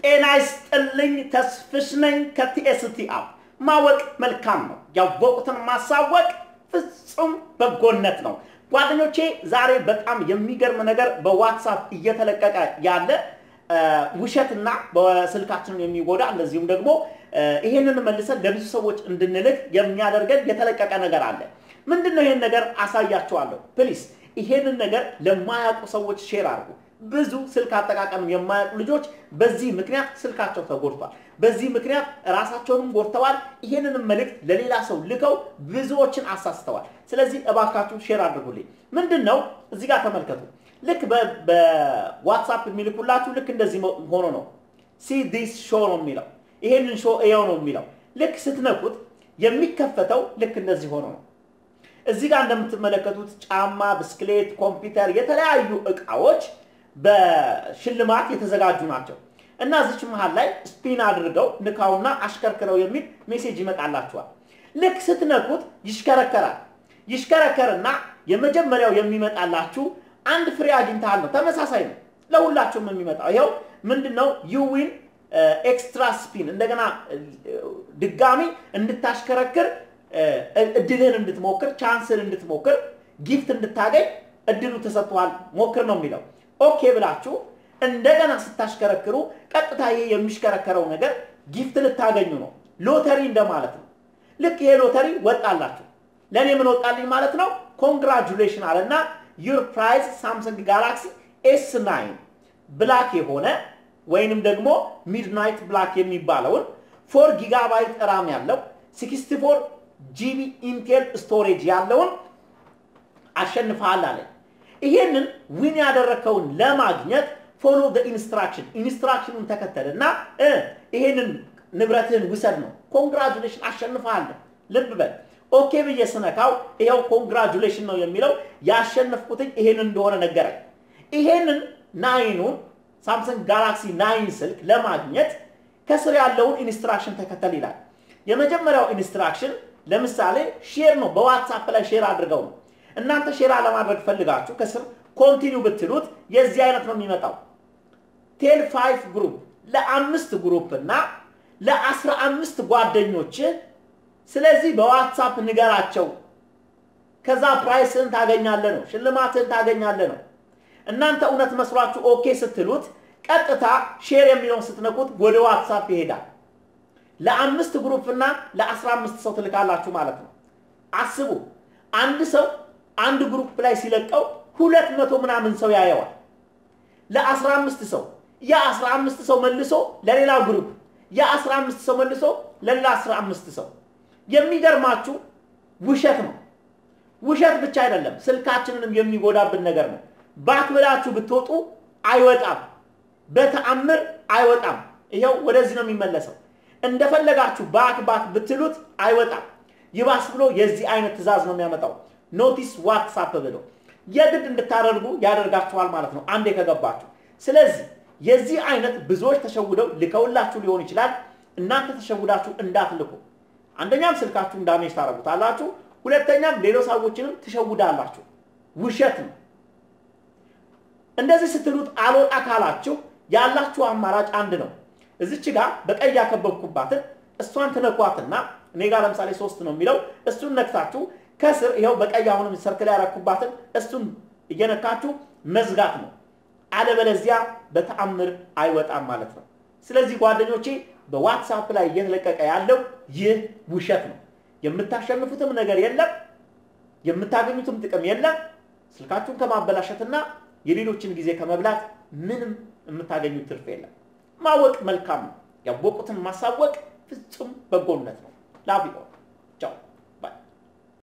ጤና ይስጥልኝ። ተስፍሽ ነኝ ከቲኤስቲ አፕ። ማወቅ መልካም ነው፣ ያወቁትን ማሳወቅ ፍጹም በጎነት ነው። ጓደኞቼ ዛሬ በጣም የሚገርም ነገር በዋትሳፕ እየተለቀቀ ያለ ውሸትና በስልካችንን የሚጎዳ እንደዚሁም ደግሞ ይሄንን መልሰን ለብዙ ሰዎች እንድንልክ የሚያደርገን የተለቀቀ ነገር አለ። ምንድን ነው? ይሄን ነገር አሳያችኋለሁ። ፕሊስ ይሄንን ነገር ለማያውቁ ሰዎች ሼር አድርጉ። ብዙ ስልክ አጠቃቀም የማያውቁ ልጆች በዚህ ምክንያት ስልካቸው ተጎድቷል። በዚህ ምክንያት ራሳቸውንም ጎድተዋል። ይሄንንም መልእክት ለሌላ ሰው ልከው ብዙዎችን አሳስተዋል። ስለዚህ እባካችሁ ሼር አድርጉልኝ። ምንድን ነው እዚህ ጋር ተመልከቱ። ልክ በዋትሳፕ የሚልኩላችሁ ልክ እንደዚህ ሆኖ ነው። ሲ ዲስ ሾ ነው የሚለው ይሄንን ሾ እየው ነው የሚለው። ልክ ስትነኩት የሚከፈተው ልክ እንደዚህ ሆኖ ነው። እዚህ ጋር እንደምትመለከቱት ጫማ፣ ብስክሌት፣ ኮምፒውተር፣ የተለያዩ እቃዎች በሽልማት የተዘጋጁ ናቸው እና እዚች መሀል ላይ ስፒን አድርገው ንካውና አሽከርክረው የሚል ሜሴጅ ይመጣላችኋል። ልክ ስትነኩት ይሽከረከራል። ይሽከረከርና የመጀመሪያው የሚመጣላችሁ አንድ ፍሬ አግኝተሃል ነው። ተመሳሳይ ነው ለሁላችሁም የሚመጣው ይኸው ምንድን ነው ዩዊን ኤክስትራ ስፒን እንደገና ድጋሚ እንድታሽከረክር እድልህን እንድትሞክር ቻንስን እንድትሞክር ጊፍት እንድታገኝ እድሉ ተሰጥቷል ሞክር ነው የሚለው። ኦኬ ብላችሁ እንደገና ስታሽከረክሩ ቀጥታ ይሄ የሚሽከረከረው ነገር ጊፍት ልታገኙ ነው። ሎተሪ እንደማለት ነው። ልክ ይሄ ሎተሪ ወጣላችሁ። ለእኔ ምን ወጣልኝ ማለት ነው? ኮንግራጁሌሽን አለና ዩር ፕራይዝ ሳምሰንግ ጋላክሲ ኤስ ናይን ብላክ የሆነ ወይንም ደግሞ ሚድናይት ብላክ የሚባለውን ፎር ጊጋባይት ራም ያለው 64 ጂቢ ኢንቴል ስቶሬጅ ያለውን አሸንፈሃል አለ። ይሄንን ዊን ያደረከውን ለማግኘት ፎሎ ኢንስትራክሽን ኢንስትራክሽኑን ተከተልና ይሄንን ንብረትህን ውሰድ ነው። ኮንግራጁሌሽን አሸንፈሃል። ልብ በል ኦኬ ብዬ ስነካው ይኸው ኮንግራጁሌሽን ነው የሚለው ያሸነፍኩትኝ ይሄንን እንደሆነ ነገረኝ። ይሄንን ናይኑን ሳምሰንግ ጋላክሲ ናይን ስልክ ለማግኘት ከስር ያለውን ኢንስትራክሽን ተከተል ይላል። የመጀመሪያው ኢንስትራክሽን ለምሳሌ ሼር ነው። በዋትሳፕ ላይ ሼር አድርገው ነው። እናንተ ሼር ለማድረግ ፈልጋችሁ ከስር ኮንቲኒው ብትሉት የዚህ አይነት ነው የሚመጣው። ቴል ፋይቭ ግሩፕ ለአምስት ግሩፕ እና ለአስራ አምስት ጓደኞች ስለዚህ በዋትሳፕ ንገራቸው። ከዛ ፕራይስን ታገኛለህ ነው፣ ሽልማትን ታገኛለህ ነው። እናንተ እውነት መስሏችሁ ኦኬ ስትሉት ቀጥታ ሼር የሚለውን ስትነኩት ወደ ዋትሳፕ ይሄዳል። ለአምስት ግሩፕ እና ለአስራ አምስት ሰው ትልካላችሁ ማለት ነው። አስቡ፣ አንድ ሰው አንድ ግሩፕ ላይ ሲለቀው ሁለት መቶ ምናምን ሰው ያየዋል። ለአስራ አምስት ሰው የአስራ አምስት ሰው መልሶ ለሌላ ግሩፕ የአስራ አምስት ሰው መልሶ ለሌላ አስራ አምስት ሰው የሚገርማችሁ ውሸት ነው። ውሸት ብቻ አይደለም፣ ስልካችንንም የሚጎዳብን ነገር ነው። ባክ ብላችሁ ብትወጡ አይወጣም፣ በተአምር አይወጣም። ይኸው ወደዚህ ነው የሚመለሰው። እንደፈለጋችሁ ባክ ባክ ብትሉት አይወጣም። ይባስ ብሎ የዚህ አይነት ትዕዛዝ ነው የሚያመጣው። ኖቲስ ዋትሳፕ ብሎ የግድ እንድታደርጉ ያደርጋችኋል ማለት ነው አንዴ ከገባችሁ። ስለዚህ የዚህ አይነት ብዙዎች ተሸውደው ልከውላችሁ ሊሆን ይችላል። እናንተ ተሸውዳችሁ እንዳትልኩ። አንደኛም ስልካችሁን ዳሜጅ ታደርጉታላችሁ፣ ሁለተኛም ሌሎች ሰዎችንም ትሸውዳላችሁ። ውሸት ነው። እንደዚህ ስትሉት አልወጣ ካላችሁ ያላችሁ አማራጭ አንድ ነው። እዚች ጋር በቀይ ያከበብኩባትን እሷን ትነኳትና እኔ ጋር ለምሳሌ ሶስት ነው የሚለው እሱን ነክታችሁ ከስር ይኸው በቀይ አሁንም ሰርክል ያረኩባትን እሱን እየነካችሁ መዝጋት ነው። አለበለዚያ በተአምር አይወጣም ማለት ነው። ስለዚህ ጓደኞቼ በዋትሳፕ ላይ እየተለቀቀ ያለው ይህ ውሸት ነው። የምታሸንፉትም ነገር የለም፣ የምታገኙትም ጥቅም የለም። ስልካችሁን ከማበላሸትና የሌሎችን ጊዜ ከመብላት ምንም የምታገኙት ትርፍ የለም። ማወቅ መልካም ነው። ያወቁትን ማሳወቅ ፍጹም በጎነት ነው። ላቪ